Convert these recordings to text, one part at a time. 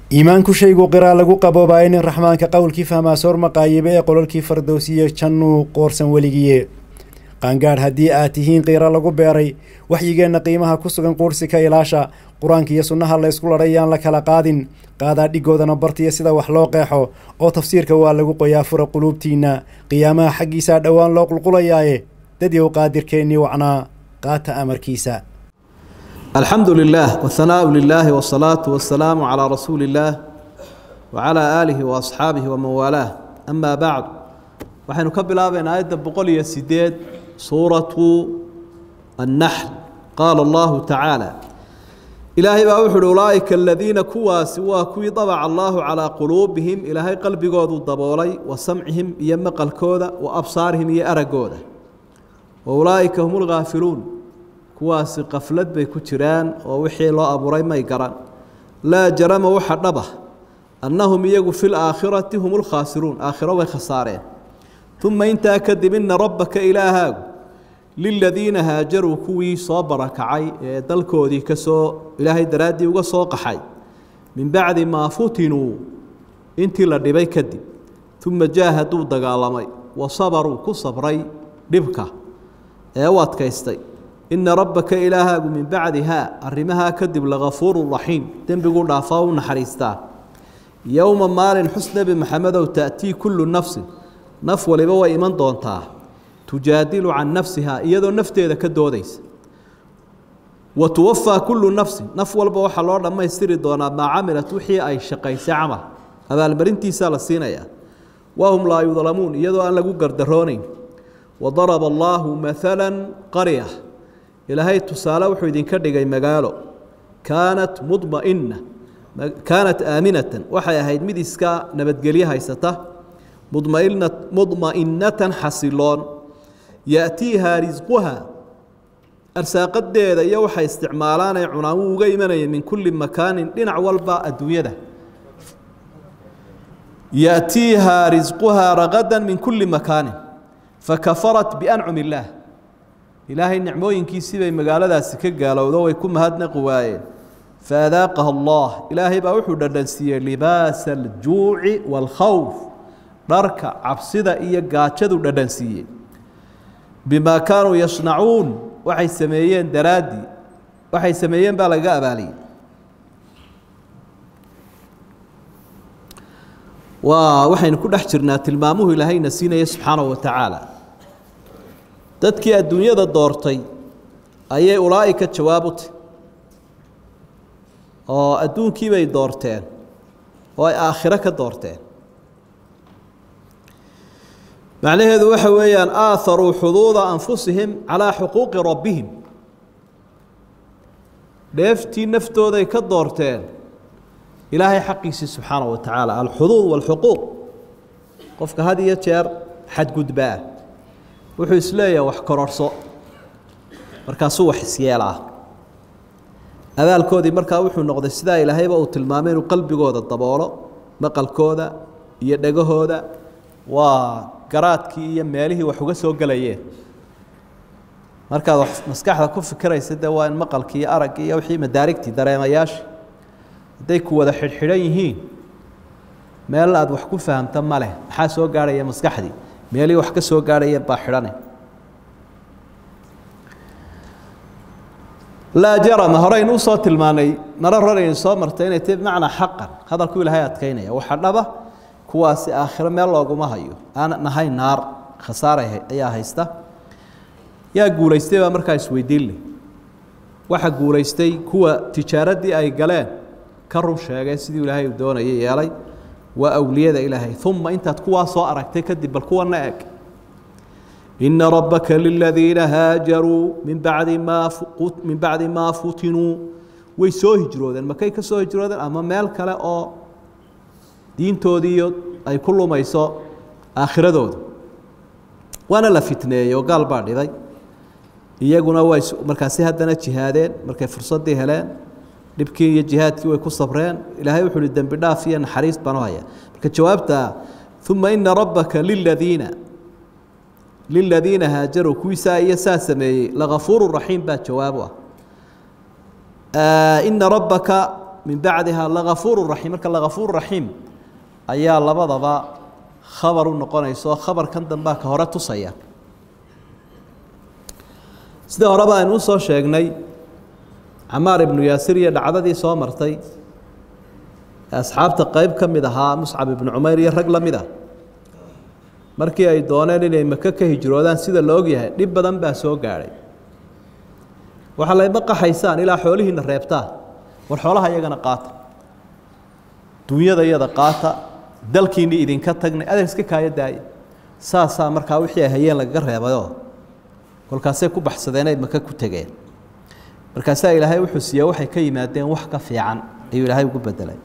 iimaanku shaygu qiraa lagu qaboobaayo nin raxmaanka qowlkii fahmaa soor maqaayibe ee qololkii fardowsiye jannuu qoorsan weligiye qaangaadh haddii aad tihiin qiiro lagu beeray waxyigeenna qiimaha ku sugan quursi ka ilaasha qur-aanka iyo sunnaha la ysku ladhay yaan la kala qaadin qaadaa dhigoodana bartiya sida wax loo qeexo oo tafsiirka waa lagu qoyaa fura quluubtiinna qiyaamaha xaggiisaa dhowaan loo qulqulayaaye dadyow qaadirkeennii wacnaa qaata amarkiisa الحمد لله والثناء لله والصلاة والسلام على رسول الله وعلى آله وأصحابه ومن والاه أما بعد waxaynu ka bilaabaynaa aayadda boqol iyo sideed suuratu annaxl qaala allahu tacaala ilaahay baa wuxu uhi ulaa'ika aladiina kuwaasi waa kuwii dabaca allaahu calaa quluubihim ilaahay qalbigoodu daboolay wa samcihim iyo maqalkooda wa absaarihim iyo araggooda wa ulaa'ika hum lghaafiluun kuwaasi qaflad bay ku jiraan oo wixii loo abuuray may garan laa jarama waxa dhaba annahum iyagu fi laakhirati hum lkhaasiruun aakhiro way khasaareen uma intaa kadib ina rabbaka ilaahaagu liladiina haajaruu kuwii soo barakacay ee dalkoodii kasoo ilaahay daraaddii uga soo qaxay min bacdi maa futinuu intii la dhibay kadib uma jaahaduu dagaalamay wa sabaruu ku sabray dhibka ee u adkaystay ina rabbaka ilaahaagu min bacdihaa arrimahaa kadib lagafuuru raxiim dembiguu dhaafaa u naxariistaa yowma maalin xus nebi maxamedow ta'tii kullu nafsin naf waliba way iman doontaa tujaadilu can nafsiha iyadoo nafteeda ka doodaysa wa tuwafaa kullu nafsin naf walba waxaa loo dhammaystiri doonaa maa camilat wixii ay shaqaysay camal abaalmarintiisaa la siinayaa wahum laa yudlamuun iyadoo aan lagu gardaroonayn wadaraba allaahu maala qarya ilaahay tusaale wuxuu idinka dhigay magaalo kaanat mudmaina kaanat aaminatan waxay ahayd mid iska nabadgelyo haysata mudma'inatan xasiloon yaأtiihaa risquha arsaaqadeeda iyo waxay isticmaalaan ay cunaan wuu uga imanaya min kuli makaanin dhinac walba adduunyada yaأtiihaa risquhaa ragada min kuli makaanin fakafarat biancum illaah ilaahay nicmooyinkiisii bay magaaladaasi ka gaalowdo way ku mahadnaqi waayeen faadaaqaha allah ilaahay baa wuxuu dhadhansiiyey libaasa aljuuci wاlkhawf dharka cabsida iyo gaajadu dhadhansiiyey bimaa kaanuu yasnacuun waxay sameeyeen daraaddii waxay sameeyeen baa lagaga abaaliyey waa waxaynu ku dhex jirnaa tilmaamuhu ilaahayna siinaya subxaanahu wa tacaala dadkii adduunyada doortay ayay ulaa'ika jawaab u tahy oo adduunkii bay doorteen oo ay aakhiro ka doorteen macnaheedu waxa weeyaan aaharuu xuduuda anfusihim calaa xuquuqi rabbihim dheeftii naftooday ka doorteen ilaahay xaqiisii subxaanahu wa tacaala alxuduud walxuquuq qofka had iyo jeer xadgudbaa wuxuu isleeyahay wax kororhso markaasuu wax isyeelaa abaalkoodii markaa wuxuu noqday sidaa ilaahayba uu tilmaamay inuu qalbigooda daboolo maqalkooda iyo dhegahooda waa garaadkii iyo meelihii wax uga soo gelayeen markaad wax maskaxda ku fikiraysa dee waa in maqalkii iyo araggii iyo wixii madaarigtii dareemayaasha hadday ku wada xidhxidhan yihiin meel aad wax ku fahamta ma leh maxaa soo gaarhaya maskaxdii meelihii wax ka soo gaarhaya baa xidhane laa jarama horeynu usoo tilmaanay maro roraynu soo martay inay tahi bimacnaa xaqan hadalku ilaahay adkaynaya waxa dhaba kuwaasi aakhiro meel looguma hayo aan nahay naar khasaara ayaa haysta yaa guulaystay baa markaa isweydiin leh waxa guulaystay kuwa tijaaraddii ay galeen ka run sheegay sidii ilaahay uu doonayay yeelay waa awliyada ilaahay uma intaad kuwaa soo aragtay kadib bal kuwana eg ina rabbaka liladiina haajaruu min bacdi maa min bacdi maa futinuu way soo hijroodeen makay ka soo hijroodeen ama meel kale oo diintoodiiyo ay ku lumayso aakhiradooda waana la fitneeyey oo gaal baa dhibay iyaguna way markaasi haddana jihaadeen markay fursaddii heleen dhibkii iyo jihaadkii way ku sabreen ilaahay wuxu uhi dembi dhaaf iyo naxariis baan u haya marka jawaabta uma ina rabbaka liladiina liladiina haajaruu kuwiisaa iyo saa sameeyey lagafuuru raxiim baa jawaab u ah ina rabbaka min bacdiha lagafuuru raxiim marka lagafuur raxiim ayaa labadaba khabar u noqonaysa oo khabarkan dambaa ka hore tusaya sida horeba aynu usoo sheegnay camaar ibnu yaasir iyo dhacdadii soo martay asxaabta qeyb ka mid ahaa muscab ibnu cumayr iyo rag la mid ah markii ay dooneen inay maka ka hijroodaan sida la ogyahay dhib badan baa soo gaadhay waxaa layma qaxaysaan ilaa xoolihiina reebtaan war xoolaha iyagana qaata duunyada iyada qaata dalkiinni idinka tagnay adeeg iska kaaya daaya saasaa markaa wixii ay hayeen lagaga reebayoo kolkaasay ku baxsadeen ay maka ku tegeen markaasaa ilaahay wuxuu siiye waxay ka yimaadeen wax ka fiican ayuu ilaahay ugu bedelay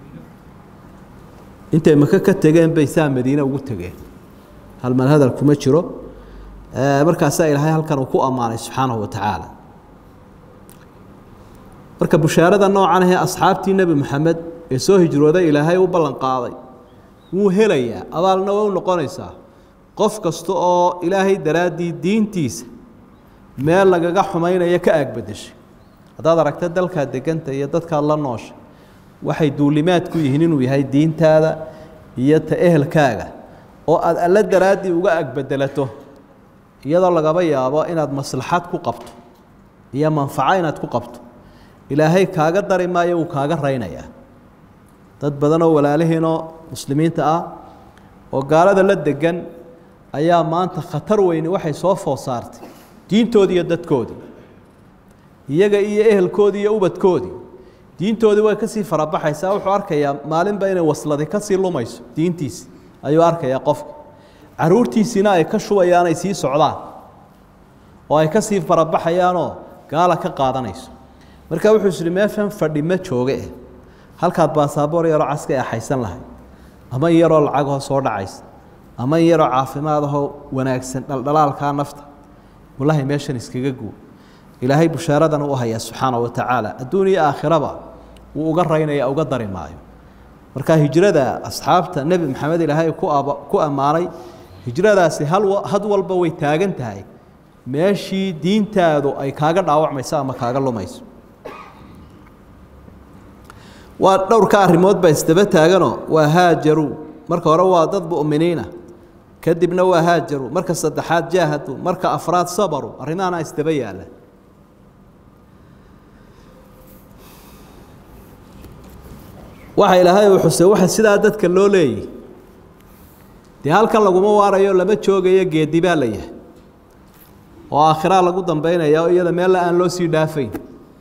intay maka ka tegeen bay saa madiine ugu tegeen halmal hadal kuma jiro markaasaa ilaahay halkan uu ku ammaanay subxaanahu wa tacaala marka bushaarada noocan ahee asxaabtii nebi moxamed ee soo hijrooday ilaahay u ballan qaaday wuu helayaa abaalna waa u noqonaysaa qof kasta oo ilaahay daraaddii diintiisa meel lagaga xumaynaya ka aagbedeshay haddaad aragta dalkaad deganta iyo dadkaad la nooshay waxay duulimaad ku yihiin inuu yahay diintaada iyo ta ehelkaaga oo aad alle daraaddii uga agbedelato iyadoo lagaba yaabo inaad maslaxad ku qabto iyo manfaco inaad ku qabto ilaahay kaaga dari maayo wuu kaaga raynayaa dad badan oo walaalihiinoo muslimiinta ah oo gaalada la degan ayaa maanta khatar weyni waxay soo food saartay diintoodii iyo dadkoodii iyaga iyo ehelkoodii iyo ubadkoodii diintoodii way kasii farabaxaysaa wuxuu arkayaa maalinba inay wasladi kasii lumayso diintiisi ayuu arkayaa qofka caruurtiisiina ay ka shubayaan ay sii socdaan oo ay kasii farabaxayaanoo gaala ka qaadanayso marka wuxuu ishi meeshan fadhi ma jooge eh halkaad baasaboor yaroo caska axaysan lahay ama in yaroo lacagoo soo dhacaysa ama in yaroo caafimaadahoo wanaagsan dhaldhalaalkaa nafta wallahi meeshan iskaga guu ilaahay bushaaradan u hayaa subxaana wa tacaala adduun iyo aakhiraba wuu uga raynaya uga dari maayo marka hijrada asxaabta nebi maxamed ilaahay ku ammaanay hijradaasi had walba way taagan tahay meeshii diintaadu ay kaaga dhaawacmayso ama kaaga lumayso waa dhowrka arrimood baa isdaba taaganoo waa haajaruu marka hore waa dad mu'miniina kadibna waa haajaruu marka saddexaad jaahaduu marka afraad sabaruu arrimahana isdaba yaalla waxa ilaahay uu xusay waxa sidaa dadka loo leeyahy dee halkan laguma waarayo lama joogayo geedi baa la yahay oo aakhiraa lagu dambaynaya oo iyada meella aan loo sii dhaafayn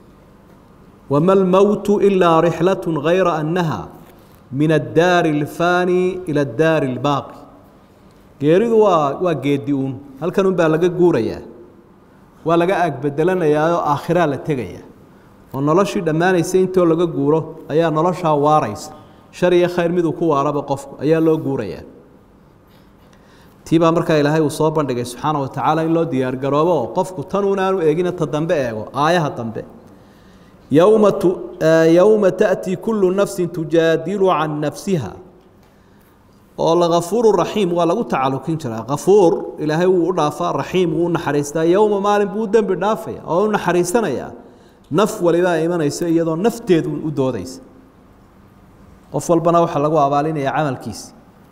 wma اlmowtu ilaa rixlaة غayra annaha min addaari اlfaani ilى addaari اlbaaqi geeridu waa waa geedi uun halkan un baa laga guurayaa waa laga aagbedelanayaa oo aakhiraa la tegaya oo noloshii dhammaanaysa intoo laga guuro ayaa noloshaa waaraysa shar iyo khayr miduu ku waaraba qofku ayaa loo guurayaa tii baa markaa ilaahay uu soo bandhigay subxaana wa tacaala in loo diyaar garoobo oo qofku tan unaanu eegina ta dambe eego aayaha dambe yowma yowma taأtii kulu nafsi tujaadilu can nafsiha oo lagafuuru raxiim waa lagu tacalukin jiraa kafuur ilaahay wuu u dhaafaa raxiim wuu u naxariistaa yowma maalin buu u dembi dhaafaya oo u naxariisanayaa naf walibaa imanayso iyadoo nafteedu u doodaysa qof walbana waxaa lagu abaalinaya camalkiisi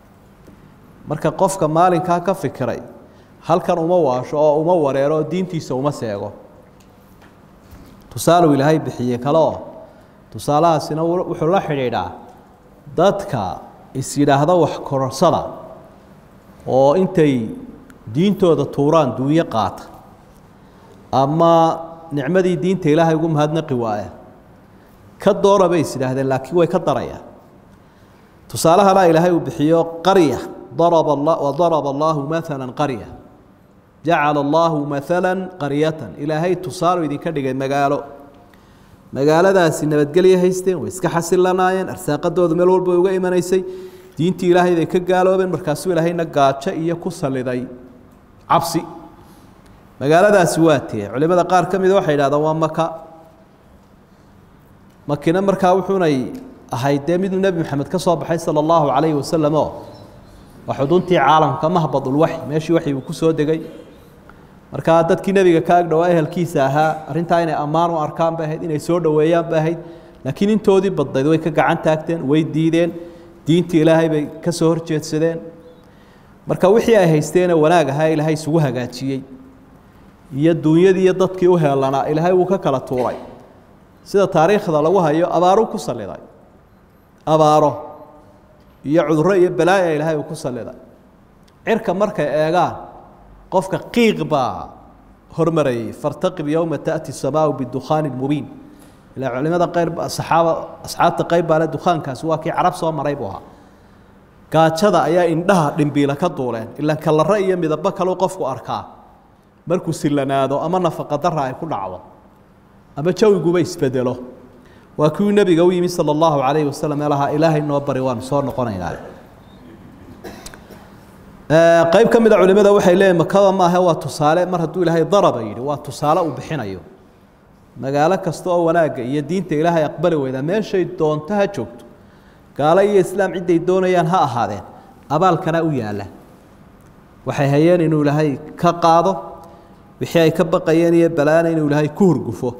marka qofka maalinkaa ka fikiray halkan uma waasho oo uma wareero oo diintiisa uma seego tusaaluu ilaahay bixiyey kale oo tusaalahaasina wuxuu la xidhiidhaa dadka is yidhaahda wax kororsada oo intay diintooda tuuraan duunyo qaata ama nicmadii diinta ilaahay ugu mahadnaqi waaya ka doora bay is yidhaahdeen laakiin way ka darayaan tusaalahana ilaahay uu bixiyo qarya daraba wadaraba allaahu maala qarya jacala allaahu maala qaryatan ilaahay tusaalo idinka dhigay magaalo magaaladaasi nabadgelye haysteen way iska xasilanaayeen arsaaqadoodu meel walba uga imanaysay diintii ilaahay bay ka gaaloobeen markaasuu ilaahayna gaajo iyo ku saliday cabsi magaaladaasi waa tee culimada qaar ka mida waxay idhahdaan waa maka makina markaa wuxuunay ahayd dee miduu nebi maxamed ka soo baxay sala allahu calayhi wasalam oo waa xuduntii caalamka mahbadulwaxy meeshii waxi uu ku soo degay markaa dadkii nebiga ka agdhowaa ehelkiisa ahaa arrintaa inay ammaan u arkaan bay ahayd inay soo dhoweeyaan bay ahayd laakiin intoodii badnayd way ka gacan taagteen way diideen diintii ilaahay bay ka soo horjeedsadeen marka wixii ay haysteene wanaag ahaa ilaahay isugu hagaajiyey iyo duunyadii iyo dadkii u heelanaa ilaahay wuu ka kala tuuray sida taariikhda lagu hayo abaaruu ku saliday abaaro iyo cudurro iyo balaaya ilaahay uu ku saliday cirka markay eegaan qofka qiiq baa hormarayay fartaqib yowma taأti الsamaau bidukhaani mubiin ilaa culimada qayr saxaaba asxaabta qayb baa le dukhaankaasi waa kii carab soo maray buu ahaa gaajada ayaa indhaha dhimbiila ka duuleen ilaan kalaro iyo midabo kaleu qofku arkaa markuu silanaado ama nafaqa dara ay ku dhacdo ama jawiguba isbedelo waa kiuu nebiga u yimi salى اllahu alayh wasalam ee lahaa ilaahay noo bari waanu soo noqonaynaa qayb ka mid a culimada waxay leeyihin makaba maahe waa tusaale mar hadduu ilaahay daraba yidhi waa tusaale uu bixinayo magaalo kasta oo wanaagga iyo diinta ilaahay aqbali weydaa meeshay doonto ha joogto gaalo iyo islaam cidday doonayaan ha ahaadeen abaalkana u yaalla waxay hayeen inuu ilaahay ka qaado wixii ay ka baqayeen iyo balaana inuu ilaahay ku hurgufo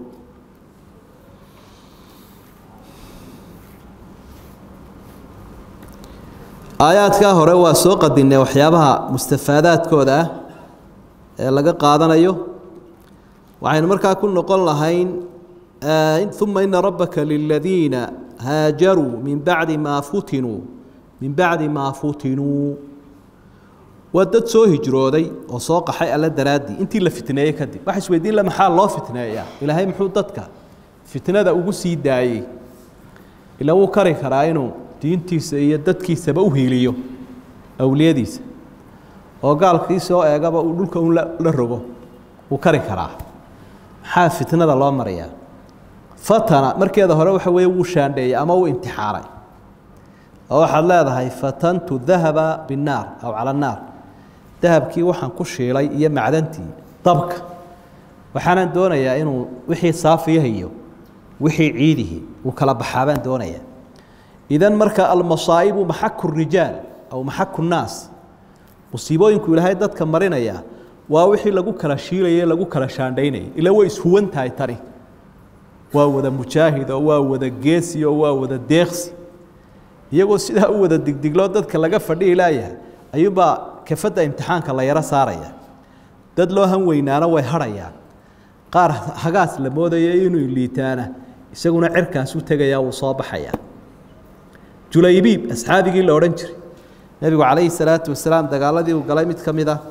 aayaadkaa hore waa soo qadinay waxyaabaha mustafaadaadkooda ah ee laga qaadanayo waxaynu markaa ku noqon lahayn uma ina rabbaka liladiina haajaruu min bacdi maa futinuu min bacdi maa futinuu waa dad soo hijrooday oo soo qaxay alla daraaddii intii la fitneeyey kadib waxa isweydiin la maxaa loo fitneeyaa ilaahay muxuu dadka fitnada ugu sii daayey ila wuu kari karaa inuu diintiisa iyo dadkiisaba u hiiliyo awliyadiisa oo gaalkii soo eegaba uu dhulka un la rogo wuu kari karaa maxaa fitnada loo marayaa fatana markeeda hore waxa weeye wuu shaandheeyey ama wuu imtixaanay oo waxaad leedahay fatantu dahaba binnaar aw cala annaar dahabkii waxaan ku shiilay iyo macdantii dabka waxaanan doonayaa inuu wixii saafiyaha iyo wixii ciidihi uu kala baxaabaan doonayaa idan marka almasaa'ibu maxaku rijaal aw maxaku nnaas musiibooyinku ilaahay dadka marinaya waa wixii lagu kala shiilayay lagu kala shaandhaynayay ila way ishuwan tahay tani waa wada mujaahid oo waa wada geesi oo waa wada deeqsi iyagoo sidaa u wada digdigloo dadka laga fadhihi laayahay ayuunbaa kafadda imtixaanka la yaro saaraya dad loo han weynaana way hadhayaan qaar hagaas la moodaya inuu liitaana isaguna cirkaas u tegayaa wuu soo baxayaa julaybiib asxaabigii la odhan jiray nebigu calayhi salaatu wasalaam dagaaladii uu galay mid ka mid ah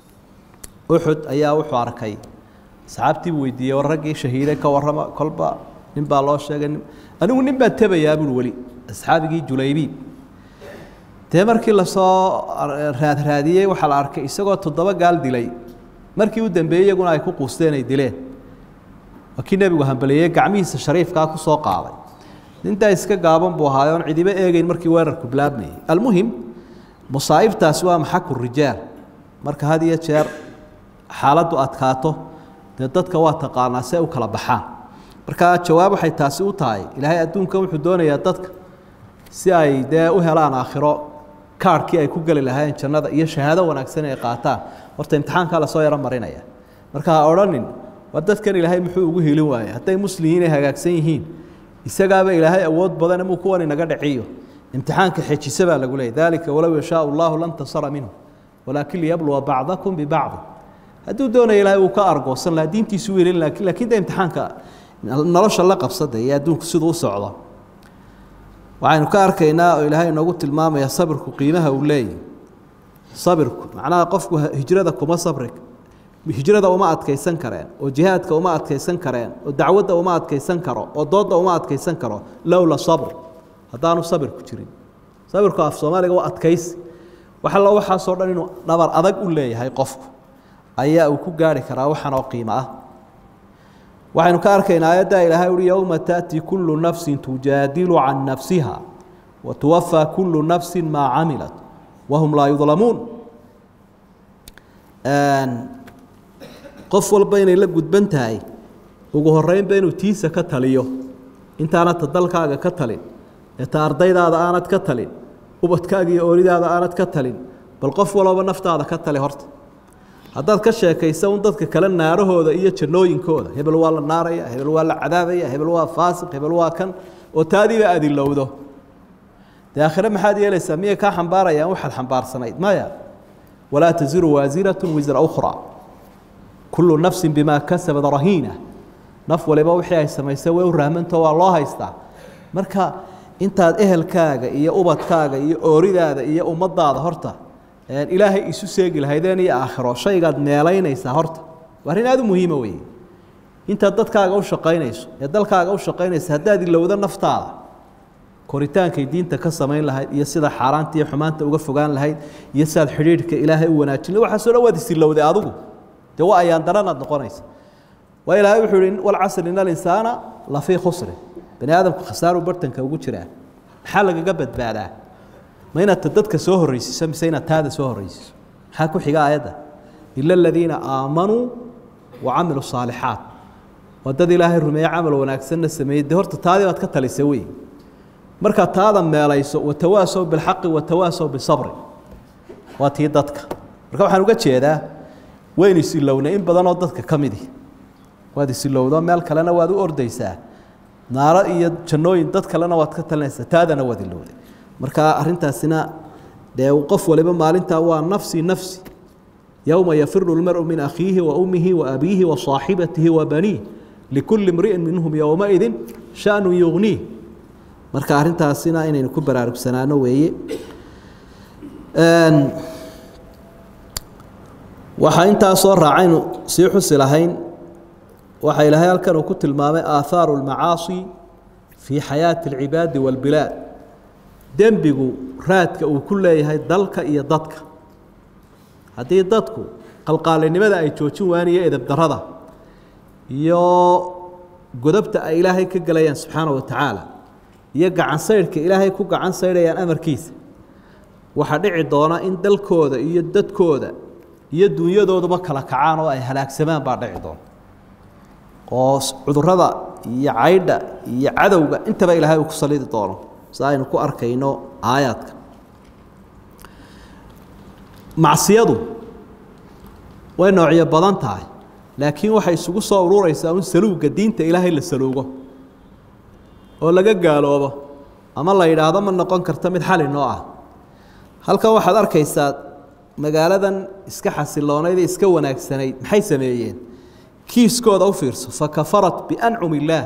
uxud ayaa wuxuu arkay asxaabtii buu weydiiyey war raggii shahiiday ka warrama kolba nin baa loo sheegay anigu nin baan tebayaa buui weli asxaabigii julaybiib dee markii lasoo raadraadiyey waxaa la arkay isagoo toddoba gaal dilay markii u dambeeyey iyaguna ay ku quusteen ay dileen waa kii nebigu hambaleeyey gacmihiisa shariifkaa ku soo qaaday nintaa iska gaaban buu ahaayo oon cidiba eegeyn markii weerarku bilaabmayey almuhim musaa'ibtaasi waa maxaku rijaal marka had iyo jeer xaaladdu adkaato dee dadka waa taqaanaa see u kala baxaan marka jawaab waxay taasi u tahay ilaahay adduunkan wuxuu doonayaa dadka si ay dee u helaan aakhiro kaarhkii ay ku geli lahaayeen jannada iyo shahaado wanaagsan ay qaataan horta imtixaankaa lasoo yaro marinaya marka ha odhanin waa dadkan ilaahay muxuu ugu helin waayey hadday muslihiin ay hagaagsan yihiin isagaaba ilaahay awood badan muu kuwan inaga dhaciyo imtixaanka xejisa baa lagu leeyay dalika walow yashaa allahu lantasara minhu walaakin liyabluwa bacdakum bibacdi hadduu doonaya ilahay uu ka argoosan lahaa diintiisu welin laakin lakin de imtixaanka nolosha la qabsada iyo adduunku siduu u socdo waxaynu ka arkaynaa oo ilaahay inoogu tilmaamaya sabirku qiimaha uu leeyahy sabirku macnaha qofku hijrada kuma sabri hijrada uma adkaysan kareen oo jihaadka uma adkaysan kareen oo dacwadda uma adkaysan karo oo doodda uma adkaysan karo lowla sabr haddaanu sabirku jirin sabirku af soomaaliga waa adkaysi wax allo waxaasoo dhan inuu dhabar adag u leeyahay qofku ayaa uu ku gaari karaa waxan oo qiimo ah waxaynu ka arkaynaa aayaddaa ilaahay uhi yowma taأti kulu nafsi tujaadilu can nafsiha wa tuwafaa kulu nafsi maa camilat wahum laa yudlamuun qof walba inay la gudban tahay ugu horeynba inuu tiisa ka taliyo intaanad ta dalkaaga ka talin ee ta ardaydaada aanad ka talin ubadkaaga iyo ooridaada aanad ka talin bal qof walooba naftaada ka tali horta haddaad ka sheekaysa un dadka kale naarahooda iyo jannooyinkooda hebel waa la naaraya hebel waa la cadaabaya hebel waa faasiq hebel waa kan oo taadiiba aad ilowdo dee aakhire maxaad yeelaysaa miyay kaa xambaarayaan waxaad xambaarsanayd maya walaa taziru waasiratu wisra ukhra kullu nafsin bimaa kasabad rahiina naf waliba wixii ay samaysay way u rahmanto waa loo haystaa marka intaad ehelkaaga iyo ubadkaaga iyo ooridaada iyo ummadaada horta ilaahay isu seegi lahaydeen iyo aakhiro shaygaad meelaynaysaa horta waa arrin aada u muhiima weeye intaad dadkaaga u shaqaynayso ee dalkaaga u shaqaynaysa haddaad ilowdo naftaada koritaankay diinta ka samayn lahayd iyo sida xaaraanta iyo xumaanta uga fogaan lahayd iyo sidaad xidhiidhka ilaahay u wanaajin waxaasoo dhan waad isilowday adigu dee waa ayaan daranaad noqonaysa waa ilaahay wuxuu yihi walcasr ina alinsaana lafii khusrin bani aadamku khasaaru bartanka ugu jiraa maxaa lagaga badbaadaa ma inaad dadka soo horreysiiso mise inaad taada soo horreysiiso maxaa ku xiga aayadda ila aladiina aamanuu wa camiluu saalixaat waa dad ilaahay rumeeye camal wanaagsanna sameeyey dee horta taadii baad ka talisa wey markaad taada meelayso watawaasow bilxaqi watawaasow bisabri waa tii dadka marka waxaan uga jeedaa waynu isilownay in badanoo dadka ka midi waad isilowdo meel kalena waad u ordaysaa naaro iyo jannooyin dad kalena waad ka talinaysaa taadana waad ilowday marka arintaasina dee qof waliba maalintaa waa nafsi nafsi yowma yafiru lmaru min akhiihi wa ummihi wa abiihi wa saaxibatihi wa baniih likulli mri'in minhum yowmaidin shanu yugniih marka arintaasina inaynu ku baraarugsanaano weeye waxaa intaasoo raacaynu sii xusi lahayn waxaa ilaahay halkan uu ku tilmaamay aahaaru lmacaasi fii xayaati alcibaadi wاlbilaad dembigu raadka uu ku leeyahay dalka iyo dadka haddii dadku qalqaalinimada ay joojin waayaan iyo edabdarada iyo godobta ay ilaahay ka gelayaan subxaana wa tacaala iyo gacan saydhka ilaahay ku gacan saydhayaan amarkiisa waxaa dhici doona in dalkooda iyo dadkooda iyo dunyadooduba kala kacaan oo ay halaagsamaan baa dhici doona oo cudurada iyo caydha iyo cadowga intaba ilaahay uu ku salidi doono si aynu ku arkayno aayaadka macsiyadu way noocyo badan tahay laakiin waxay isugu soo ururaysaa un saluugga diinta ilaahay la saluugo oo laga gaaloobo ama la yidhaahdo ma noqon karta mid xali noo ah halkan waxaad arkaysaa magaaladan iska xasiloonayd ee iska wanaagsanayd maxay sameeyeen kiiskooda u fiirso fakafarat biancum illaah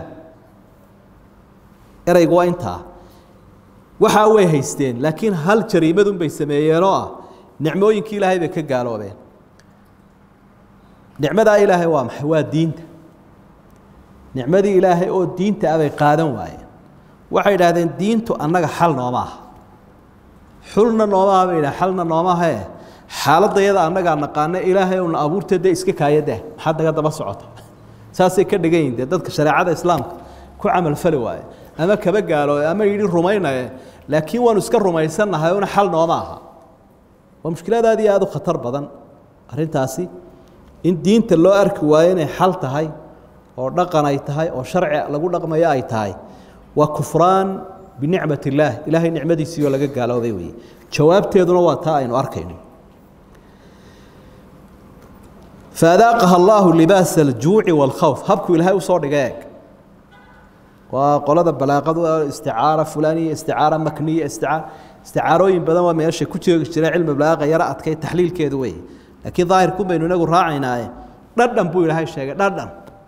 ereygu waa intaa waxaa way haysteen laakiin hal jariimadun bay sameeyeenoo ah nicmooyinkii ilaahay bay ka gaaloobeen nicmadaa ilaahay waa maxay waa diinta nicmadii ilaahay oo diinta abay qaadan waayeen waxay idhaahdeen diintu annaga xal nooma aha xulna nooma aha bay idhaha xalna nooma ahee xaaladda yada annagaa naqaana ilaahay una abuurtee dee iska kaayadah maxaad naga daba socota saasay ka dhigan yihin dee dadka shareecada islaamka ku camalfali waaye ama kaba gaalooye ama yidhi rumaynaye laakiin waanu iska rumaysannahay una xal nooma aha waa mushkilaad aad iyo aada u khatar badan arrintaasi in diinta loo arki waayo inay xal tahay oo dhaqan ay tahay oo sharci lagu dhaqmayo ay tahay waa kufraan binicmat illaah ilaahay nicmadiisii oo laga gaaloobay weeye jawaabteeduna waa taa aynu arkayno faadaaqaha allaahu libaasa aljuuci waalkhawf habkuu ilaahay usoo dhiga eeg waa qolada balaaqadu isticaara fulaniya isticaara makniya isticaara isticaarooyin badan waa meesha ku jeegi jira cilmi balaaqa yaro adkay taxliilkeedu weeye laakiin daahirkun baynu inagu raacaynaaye dhadhan buu ilaahay sheegay dhadhan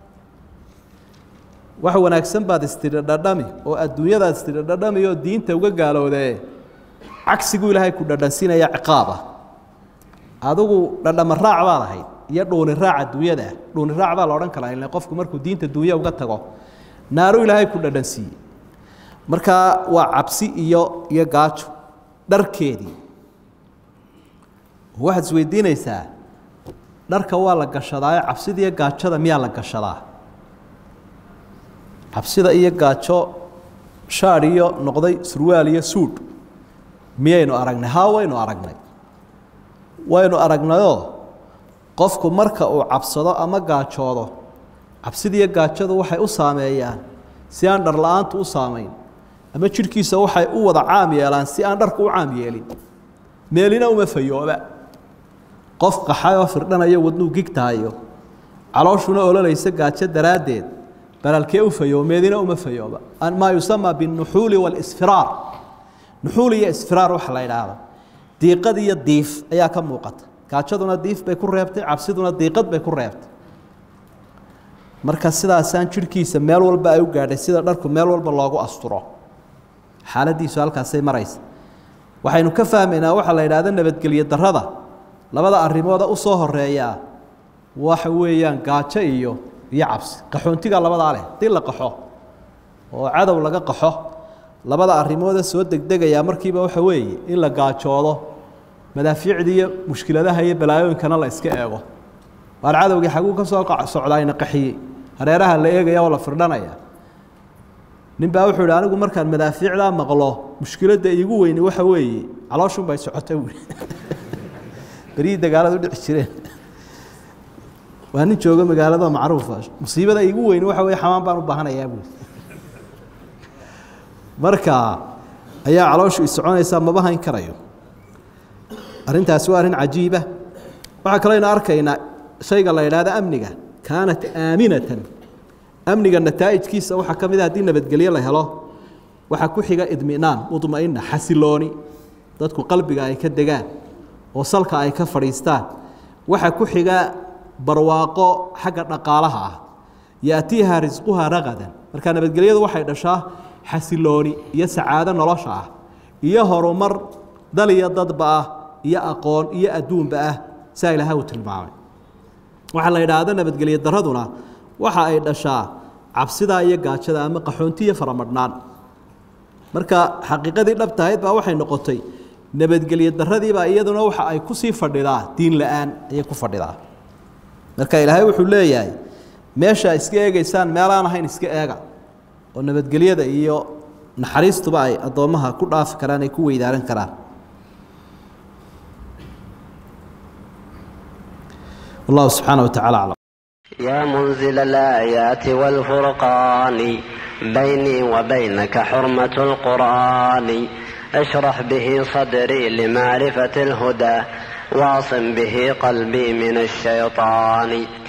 wax wanaagsan baad istidhi dhadhami oo adduunyadaad istidhi dhadhami oo diinta uga gaalowdee cagsiguu ilaahay ku dhadhansiinaya ciqaaba adigu dhadhama raac baad ahayd iyo dhuuni raac adduunyada ah dhuuni raac baa la odhan karaa ile qofku markuu diinta duunya uga tago naaru ilaahay ku dhadhansiiyey markaa waa cabsi iyo iyo gaajo dharkeedii waxaad isweydiinaysaa dharka waa la gashadaayo cabsida iyo gaajada miyaa la gashadaa cabsida iyo gaajo shaadh iyo noqday surwaal iyo suudh miyaynu aragnay haa waynu aragnay waynu aragnayoo qofku marka uu cabsado ama gaajoodo cabsida iyo gaajadu waxay u saameeyaan si aan dhar la-aantu u saamayn ama jidhkiisa waxay u wada caam yeelaan si aan dharku u caam yeelin meelina uma fayooba qof qaxay oo firdhanayo wadnuu gigtahayo calooshuna ololaysa gaajo daraaddeed balalkee u fayoomeedina uma fayooba maa yusamaa binuxuuli walisfiraar nuxuul iyo isfiraar waxa la idhaahdo diiqad iyo diif ayaa ka muuqata gaajaduna diif bay ku reebtay cabsiduna diiqad bay ku reebtay marka sidaasaan jidhkiisa meel walba ay u gaadhay sida dharku meel walba loogu asturo xaaladiisu halkaasay maraysa waxaynu ka fahmaynaa waxaa la idhaahda nabadgelyo darrada labada arrimooda u soo horeeyaa waxa weeyaan gaajo iyo iyo cabsi qaxoontiga labadaa leh hadii la qaxo oo cadow laga qaxo labada arrimooda soo degdegayaa markiiba waxa weeye in la gaajoodo madaafiicda iyo mushkiladaha iyo balaayooyinkana la iska eego waar cadowgii xaguu ka soo socdaayna qaxiyey hareeraha la eegaya oo la firdhanaya nin baa wuxuu ihi anigu markaan madaafiicdaa maqlo mushkiladda iigu weyni waxa weeye calooshun bay socota buui berihii dagaaladu dhici jireen waa nin jooga magaalada macruufa musiibada iigu weyni waxa weye xamaan baan u baahanayaa buui marka ayaa calooshu isoconaysaa maba hayn karayo arrintaasi waa arrin cajiiba waxaa kaleynu arkaynaa shayga la idhaahdo amniga kaanat aaminatan amniga nataa'ijkiisa waxaa ka mid a haddii nabadgelyo la helo waxaa ku xiga idminaan mudma'ina xasilooni dadku qalbiga ay ka degaan oo salka ay ka fadhiistaan waxaa ku xiga barwaaqo xagga dhaqaalaha ah yaatiiha risquha ragadan marka nabadgelyadu waxay dhashaa xasilooni iyo sacaado nolosha ah iyo horumar dal iyo dadba ah iyo aqoon iyo adduunba ah saa ilaahay uu tilmaamay waxaa la idhaahda nabadgelyo daraduna waxa ay dhashaa cabsidaa iyo gaajada ama qaxoonti iyo faramadhnaan marka xaqiiqadii dhabtahayd baa waxay noqotay nabadgelyo daradiibaa iyaduna waxa ay kusii fadhidaa diin la-aan ayay ku fadhidaa marka ilaahay wuxuu leeyahay meesha iska eegeysaan meelaan ahayn iska eega oo nabadgelyada iyo naxariistuba ay addoommaha ku dhaafi karaan ay ku weydaaran karaan والله سبحانه وتعالى أعلم يا منزل الآيات والفرقان بيني وبينك حرمة القرآن اشرح به صدري لمعرفة الهدى واعصم به قلبي من الشيطان